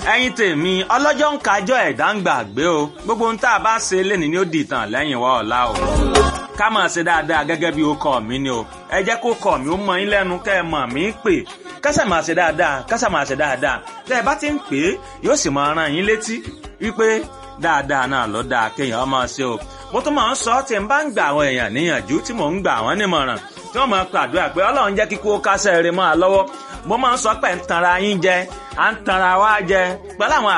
ẹ̀yin tèmi ọlọ́jọ́ ń kájọ́ ẹ̀dá ń gbàgbé o gbogbo ohun tá a bá ṣe lénìí ni ó di ìtàn lẹ́yìn wá ọ̀la o ká máa ṣe dáadáa gẹ́gẹ́ bí ó kọ́ mi ni o ẹ jẹ́ kó kọ́ mi ó mọ yín lẹ́nu kẹ́ ẹ mọ̀ mí pè kásà máa ṣe dáadáa kásà máa ṣe dáadáa tẹ́ ẹ bá ti ń pè é yóò sì máa rán yín létí wípé dáadáa náà ló dáa kéèyàn máa ṣe o mo tún máa ń sọ tí n bá ń gbà àwọn èèyàn níyànjú tí mò ń gbà wọ́n nímọ̀ràn tí wọ́n máa pàdúrà pé ọlọ́run jẹ́ kíkó kásẹ̀ rẹ̀ máa lọ́wọ́ mo máa ń sọ pé ń tanra yín jẹ à ń tanra wá jẹ pẹ̀lú àwọn